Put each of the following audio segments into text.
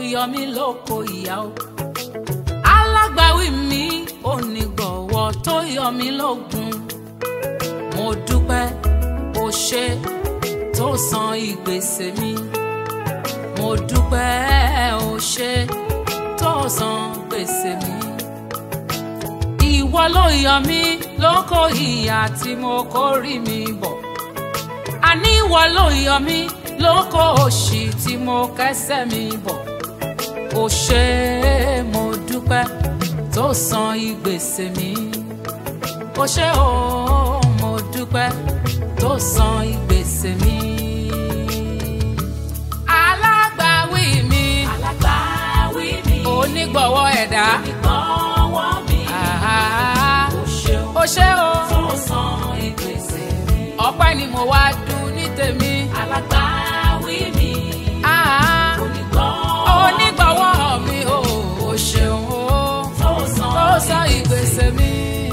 yọ mí lóko ìyá o alágbàwí mi onígbọ̀wọ́ tó yọ mí lógun mo dúpẹ́ o ṣe tó san ìgbésẹ̀ mi mo dúpẹ́ o ṣe tó san gbèsè mi ìwọ ló yọ mí lóko ìyà tí mo kórì mi bọ̀ àní ìwọ ló yọ mí lóko òṣì tí mo kẹ́sẹ̀ mi bọ̀ o ṣé mo dúpẹ́ tó san ìgbésè mi o ṣé o mo dúpẹ́ tó san ìgbésè mi. alágbàwí mi alágbàwí mi onígbọ̀wọ́ ẹ̀dá ìgbọ̀wọ́ mi àhá, ó ṣeun o ṣé o tó san ìgbésẹ̀ mi ọpẹ́ ni mo wá dùn ní tèmi. alágbàwí mi àhá, onígbọ̀wọ́ onígbọ̀wọ́ mi o o ṣeun o. tó san tó sọ ìgbésẹ̀ mi.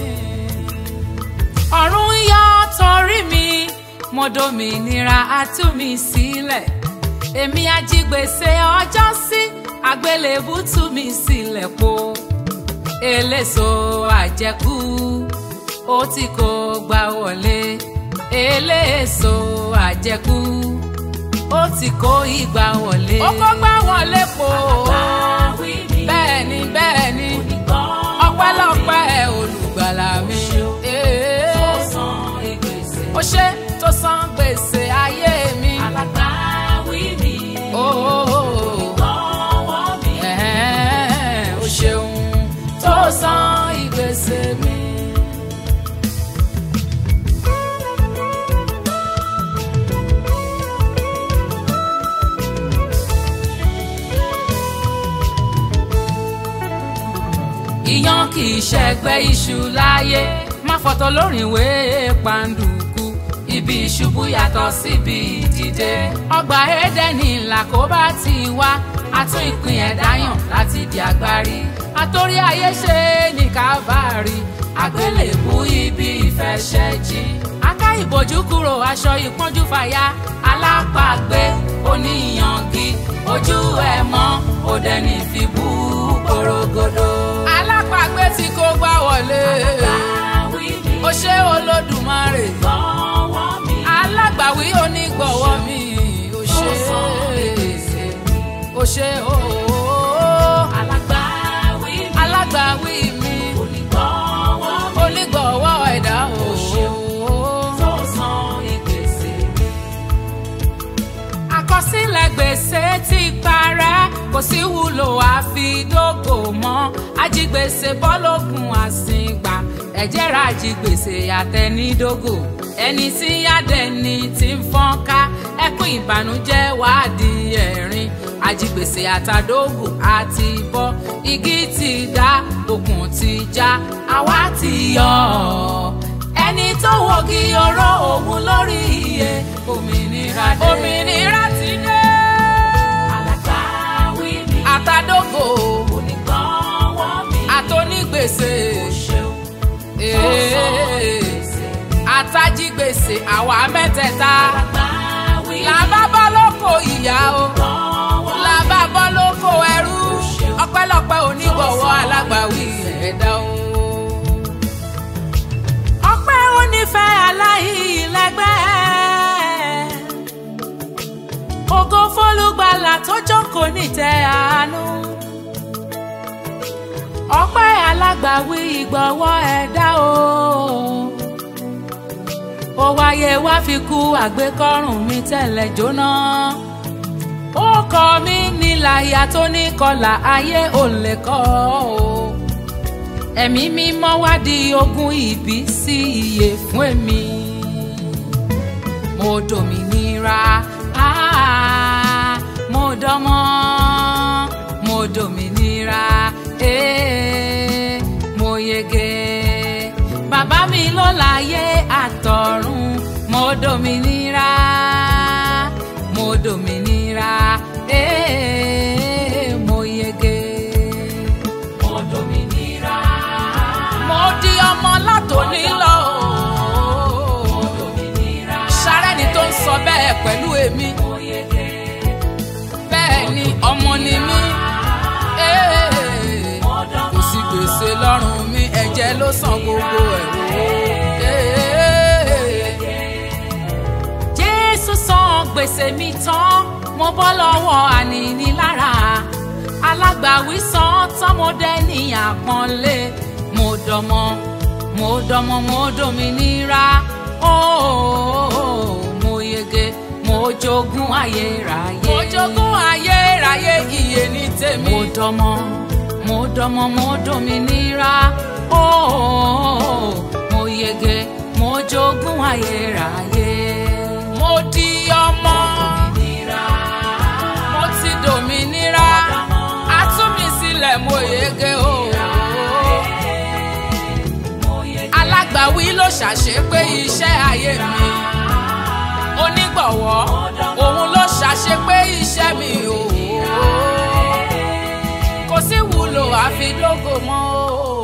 ọ̀run yọ torí mi mo dòmìnira á tú mi sílẹ̀ èmi ajígbèsè ọjọ́ sí àgbélébù tú mi sílẹ̀ po eléso àjẹkù ó ti kó gbà wọlé eléso àjẹkù ó ti kó ìgbà wọlé. ó kó gbà wọlé po alágbàwí mi bẹ́ẹ̀ ni bẹ́ẹ̀ ni onígbọ̀wọ́ ọpẹ́lọpẹ́ olùgbàlà mi. tó san ìgbésẹ̀ ó ṣe tó san gbèsè ayé mi. alágbàwí mi onígbọ̀wọ́ mi Ẹ̀hẹ́n, ó ṣeun tó san ìgbésè mi. ìyàn kì í ṣẹgbẹ́ iṣu láyé má fọ̀tọ̀ lórin ìwé pàǹdùkú ibi ìṣubú yàtọ̀ síbi ìdìde ọgbà édẹ́nì làkóbá ti wá àtún ìpín ẹ̀dá yàn láti di agbárí àtòrí ayé ṣe ní kávárì àgbélébú ibi ìfẹsẹ̀jì aká ìbòjú kúrò aṣọ ìpọ́njú fàya alápàgbé oníyangi ojú ẹ̀ mọ́ òdẹ̀ni fìbú porogodo. alápàgbé tí kò gbá wọlé alágbàwí mi ó ṣe olódùmarè onígbọ̀wọ́ mi alágbàwí onígbọ̀wọ́ mi ó tó ṣe san ìgbésẹ̀ mi ó ṣe ooo alágbàwí mi alágbàwí mi onígbọ̀wọ́ mi onígbọ̀wọ́ ẹ̀dá Ó ṣeun. ooo. tó san ìgbésẹ̀ mi àkọsílẹ̀ gbèsè ti parẹ́ kò sí wúlò àfidógò mọ́ ajigbèsè bọ́lógun àsìngbà ẹ̀jẹ̀ ra ajigbèsè àtẹnidógò ẹni tí yádẹni ti ń fọ́n ká ẹkún ìbànújẹ́ wádìí ẹ̀rín ajigbèsè àtàdógò àti bọ́ igi ti dá okùn ti já àwa ti yọ ọ́ ẹni tó wọ́gi oró òun lórí iye òmìnira dé. òmìnira ti dé. alágbàwí mi àtàdógò onígbọ̀wọ́ mi àtònígbèsè ó ṣeun tó san ìgbésẹ̀ mi àtàjígbèsè àwa mẹ́tẹ̀ẹ̀ta alágbàwí mi làbá bọ́ lóko ìyá o onígbọ̀wọ́ làbá bọ́ lóko ẹrú ọpẹ́lọpẹ́ onígbọ̀wọ́ alágbàwí ẹ̀dá o. ọpẹ́ onífẹ́ aláìlẹ́gbẹ́ ògo fólúgbàlà tó jókòó nítẹ́ àánú ọpẹ́ alágbàwí ìgbọ̀wọ́ ẹ̀dá o ó wáyé wá fi kú àgbékọ́rùn mi tẹ́lẹ̀ jóná ó kọ mí níláyà tó ní kọlà ayé ò lè kọ́ o ẹ̀mí mímọ́ wá di ogún ìbí sí iye fún èmi mo dòmìnira ah, mo dọ́mọ́ mo dòmìnira eh, mo yege bàbá mi ló láyé àtọ̀run mo dòmìnira mo dòmìnira eh, mo yege mo dòmìnira mo di ọmọ látòní lọ mo dòmìnira sárẹ́ni tó ń sọ bẹ́ẹ̀ pẹ̀lú èmi mo yege bẹ́ẹ̀ ni ọmọ ni mí ẹ ló san gbogbo ẹ̀ wò. jésù san gbèsè mi tán mo bọ́ lọ́wọ́ ànínílára alágbàwí san tán mo dẹ́ ní àpọ́nlé mo dọmọ mo dọmọ mo dominira ooo mo yege mo jogún ayérayé. mo jogún ayérayé iye ní tèmi. mo dọmọ mo dọmọ mo dominira ooo mo yege mo jogún ayérayé. mo di ọmọ mo ti dominira a tú mi sílẹ̀ mo yege ooo alágbàwí ló ṣàṣepé iṣẹ́ ayé mi onígbọ̀wọ́ òun ló ṣàṣepé iṣẹ́ mi o kò sí wúlò àfi dógò mọ́ o.